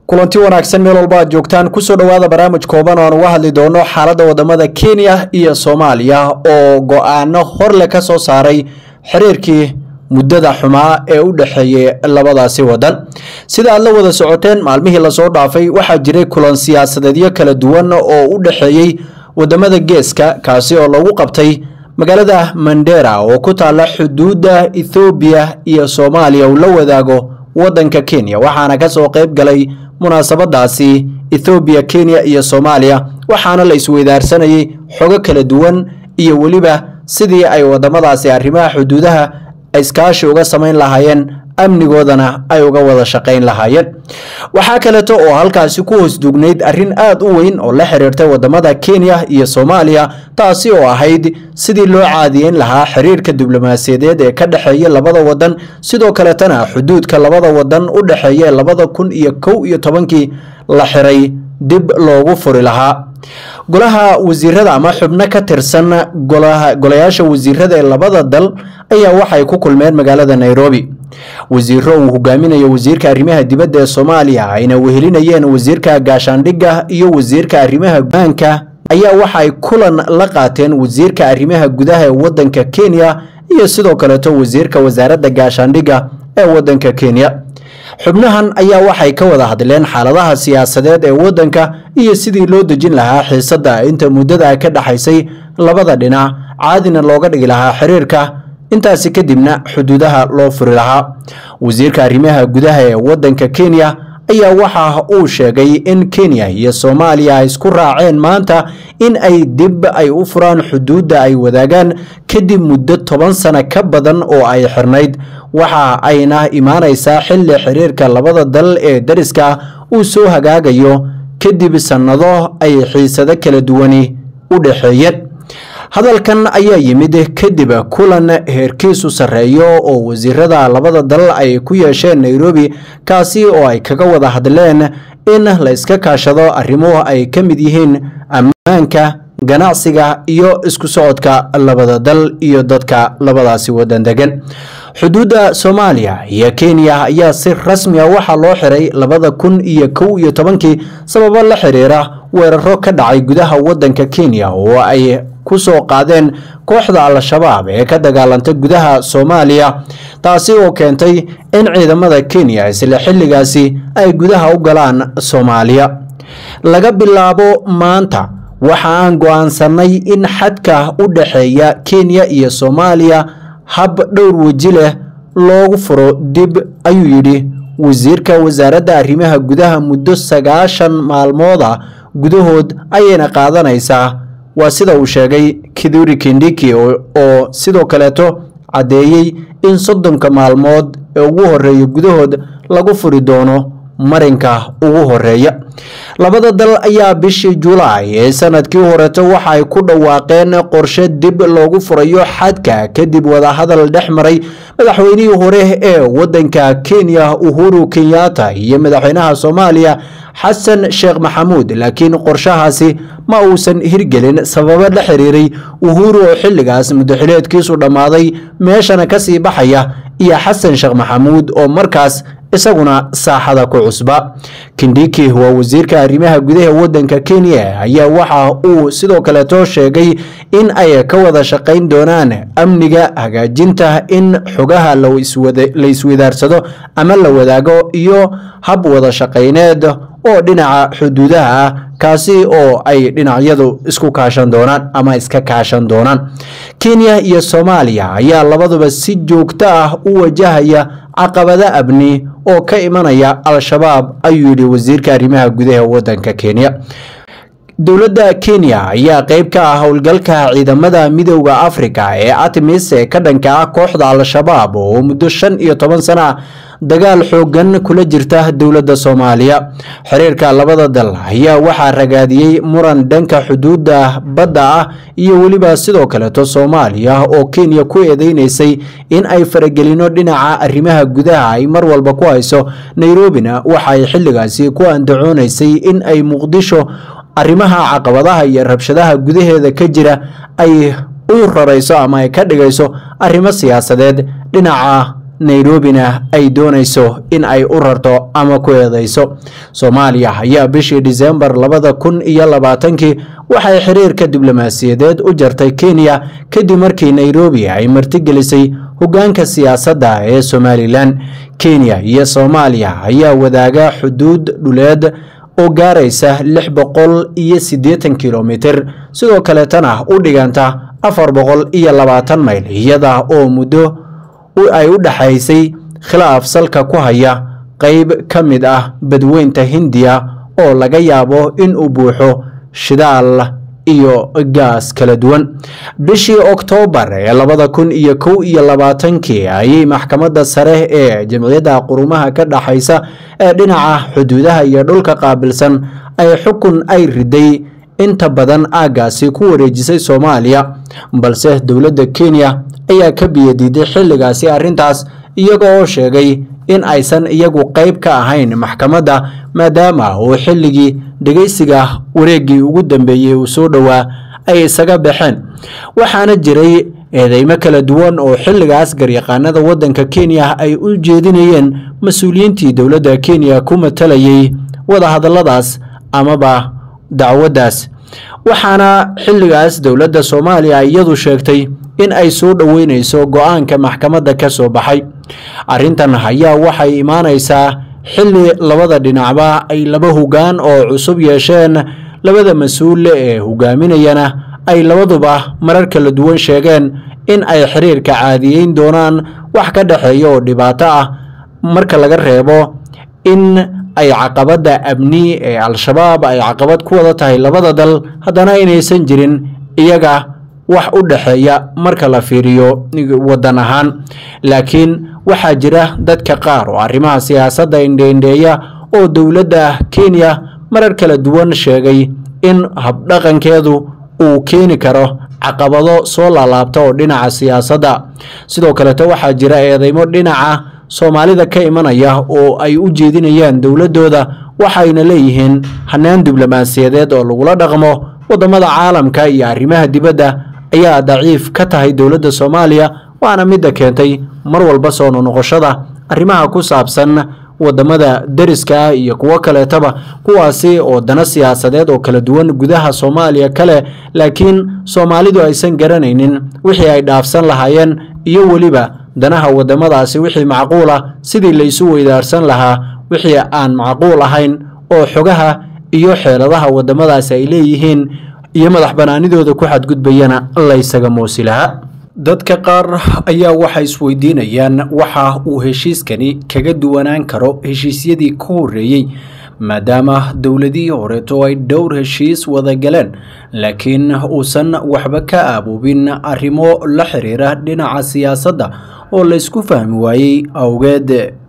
kulanti wanaagsan meel walba aad joogtaan kusoo dhowaada barnaamij kooban oo aan uga hadli doono xaaladda wadamada kenya iyo soomaaliya oo go-aano horle ka soo saaray xiriirkii muddada xumaa ee u dhexeeyay labadaasi wadan sida aad la wada socoteen maalmihii lasoo dhaafay waxaa jiray kulan siyaasadeedyo kala duwan oo u dhexeeyey wadamada geeska kaasi oo lagu qabtay magaalada mandera oo ku taala xuduudda ethoobiya iyo soomaaliya uu la wadaago wadanka kenya waxaana kasoo qeyb galay munaasabadaasi ethoobiya kenya iyo soomaaliya waxaana la isweydaarsanayay xogo kala duwan iyo weliba sidii ay wadamadaasi arrimaha xuduudaha iskaashi uga samayn lahaayeen amnigoodana ay uga wada shaqayn lahaayeen waxaa kaleeto oo halkaasi ku hoos dugnayd arrin aad u weyn oo la xiriirtay wadamada kenya iyo soomaaliya taasi oo ahayd sidii loo caadiyeyn lahaa xiriirka diblomaasiyadeed ee ka dhexeeya labada wadan sidoo kaletana xuduudka labada wadan u dhexeeya labada kun iyo kow iyo tobankii la xiray dib loogu furi lahaa golaha wasiirada ama xubno ka tirsan golayaasha wasiirada ee labada dal ayaa waxay ku kulmeen magaalada nairobi wasiiro uu hogaaminayo wasiirka arrimaha dibadda ee soomaaliya ayna wehelinayeen wasiirka gaashaandhigga iyo wasiirka arrimaha gudaanka ayaa waxay kulan la qaateen wasiirka arrimaha gudaha ee wadanka kenya iyo sidoo kaleeto wasiirka wasaaradda gaashaandhigga ee wadanka kenya xubnahan ayaa waxay ka wada hadleen xaaladaha siyaasadeed ee wadanka iyo sidii loo dejin lahaa xiisadda inta muddada ka dhexaysay labada dhinac caadina looga dhigi lahaa xiriirka intaasi kadibna xuduudaha loo furi lahaa wasiirka arrimaha gudaha ee wadanka kenya ayaa waxa uu sheegay in kenya iyo soomaaliya ay isku raaceen maanta in ay dib ay u furaan xuduudda ay wadaagaan kadib muddo toban sano ka badan oo ay xirnayd waxa ayna imaanaysaa xilli xiriirka labada dal ee dariska uu soo hagaagayo kadib sannado ay xiisado kala duwani u dhexeeyeen hadalkan ayaa yimid kadib kulan heerkiisu sarreeyo oo wasiirada labada dal ay ku yeesheen nairobi kaasi oo ay kaga wada hadleen in la iska kaashado arrimo ay ka mid yihiin ammaanka ganacsiga iyo isku socodka labada dal iyo dadka labadaasi wadan degan xuduudda soomaaliya iyo kenya ayaa si rasmi a waxaa loo xiray labada kun iyo kow iyo tobankii sababo la xiriira weeraro ka dhacay gudaha wadanka kenya oo ay ku soo qaadeen kooxda al-shabaab ee ka dagaalantay gudaha soomaaliya taasi oo keentay in ciidamada kenya isla xilligaasi ay gudaha u galaan soomaaliya laga bilaabo maanta waxa aan go-aansanay in xadka u dhexeeya kenya iyo soomaaliya hab dhowr weji leh loogu furo dib ayuu yidhi wasiirka wasaaradda arrimaha gudaha muddo sagaashan maalmooda gudahood ayayna qaadanaysaa waa sida uu sheegay kiduri kindiki oo sidoo kaleeto caddeeyey in soddonka maalmood ee ugu horeeya gudahood lagu furi doono marinka ugu horeeya labada dal ayaa bishii julaay ee sanadkii horeeto waxa ay ku dhawaaqeen qorshe dib loogu furayo xadka kadib wadahadal dhex maray madaxweynihii hore ee wadanka kenya uhuru kenyatta iyo madaxweynaha soomaaliya xasan sheekh maxamuud laakiin qorshahaasi ma uusan hirgelin sababo la xiriiray uhuru oo xilligaas muddaxileedkiisu dhammaaday meeshana kasii baxaya iyo xasan sheekh maxamuud oo markaas isaguna saaxada ku cusba kindiki waa wasiirka arrimaha gudaha wadanka kenya ayaa waxa uu sidoo kaleeto sheegay in ay ka wada shaqayn doonaan amniga hagaajinta in xogaha la iswadaarsado ama la wadaago iyo hab wada shaqayneed oo dhinaca xuduudaha ah kaasi oo ay dhinacyadu isku kaashan doonaan ama iska kaashan doonaan kenya iyo soomaaliya ayaa labaduba si joogto ah u wajahaya caqabado abni oo ka imanaya al-shabaab ayuu yidhi wasiirka arrimaha gudaha wadanka kenya dowladda kenya ayaa qeyb ka ah howlgalka ciidamada midooda afrika ee artemis ee ka dhanka ah kooxda al-shabaab oo muddo shan iyo toban sana ah dagaal xoogan kula jirta dowladda soomaaliya xiriirka labada dal ayaa waxaa ragaadiyey muran dhanka xuduudda badda ah iyo weliba sidoo kaleeto soomaaliya oo kenya ku eedeynaysay in ay faragelino dhinaca arrimaha gudaha ay mar walba ku hayso nairobina waxaay xilligaasi ku andacoonaysay in ay muqdisho arrimaha caqabadaha iyo rabshadaha gudaheeda ka jira ay u rarayso ama ay ka dhigayso arrimo siyaasadeed dhinaca nairobina ay doonayso in ay u rarto ama ku eedeyso soomaaliya ayaa bishii disembar labada kun iyo labaatankii waxay xiriirka diblomaasiyadeed u jartay kenya kadib markii nairobi ay martigelisay hoggaanka siyaasadda ee somalilan kenya iyo soomaaliya ayaa wadaaga xuduud dhuleed oo gaaraysa lix boqol iyo siddeetan kilomitir sidoo kaleetana u dhiganta afar boqol iyo labaatan mayl iyada oo muddo ay u dhexaysay khilaaf salka ku haya qeyb ka mid ah badweynta hindiya oo laga yaabo in uu buuxo shidaal iyo gaas kala duwan bishii oktoobar ee labada kun iyo kow iyo labaatankii ayay maxkamadda sare ee jamciyadda qurumaha ka dhexaysa ee dhinaca xuduudaha iyo dhulka qaabilsan ay xukun ay riday inta badan aaggaasi ku wareejisay soomaaliya balse dowladda kenya ayaa ka biyadiiday xilligaasi arrintaas iyaga oo sheegay in aysan iyagu qeyb ka ahayn maxkamadda maadaama uu xilligii dhegeysiga wareeggii ugu dambeeyey uu soo dhowaa ay isaga baxeen waxaana jiray eedeymo kala duwan oo xilligaas garyaqaanada waddanka kenya ay u jeedinayeen mas-uuliyiintii dowladda kenya ku matalayay wadahadalladaas amaba dacwaddaas waxaana xilligaas dowladda soomaaliya iyadu sheegtay in ay soo dhoweyneyso go-aanka maxkamadda ka soo baxay arrintan ayaa waxay imaanaysaa xilli labada dhinacba ay laba hoggaan oo cusub yeesheen labada mas-uule ee hogaaminayana ay labaduba marar kala duwan sheegeen in ay xiriirka caadiyeyn doonaan wax ka dhexeeya oo dhibaato ah marka laga reebo in ay caqabadda amni ee al-shabaab ay caqabad ku wada tahay labada dal haddana inaysan jirin iyaga wax u dhexeeya marka la fiiriyo waddan ahaan laakiin waxaa jira dadka qaar oo arrimaha siyaasadda indheindheeya oo dowladda kenya marar kala duwan sheegay in habdhaqankeedu uu keeni karo caqabado soo laalaabta oo dhinaca siyaasadda sidoo kaleeto waxaa jira eedeymo dhinaca soomaalida ka imanaya oo ay u jeedinayaan dowladdooda waxayna leeyihiin hanaan diblomaasiyadeed oo lagula dhaqmo waddamada caalamka iyo arrimaha dibadda ayaa daciif ka tahay dowladda soomaaliya waana midda keentay mar walba soo nonoqoshada arrimaha ku saabsan wadamada deriska iyo kuwo kaleetaba kuwaasi oo dana siyaasadeed oo kala duwan gudaha soomaaliya kale laakiin soomaalidu aysan garanaynin wixii ay dhaafsan lahaayeen iyo weliba danaha wadamadaasi wixii macquul ah sidii laysu weydaarsan lahaa wixii aan macquul ahayn oo xogaha iyo xeeladaha wadamadaasi ay leeyihiin iyo madax banaanidooda ku xadgudbayana laysaga moosi lahaa dadka qaar ayaa waxay isweydiinayaan waxa uu heshiiskani kaga duwanaan karo heshiisyadii ka horreeyey maadaama dowladihii horeeto ay dhowr heshiis wada galeen laakiin uusan waxba ka aaboobin arrimo la xiriira dhinaca siyaasadda oo laysku fahmi waayey awgeed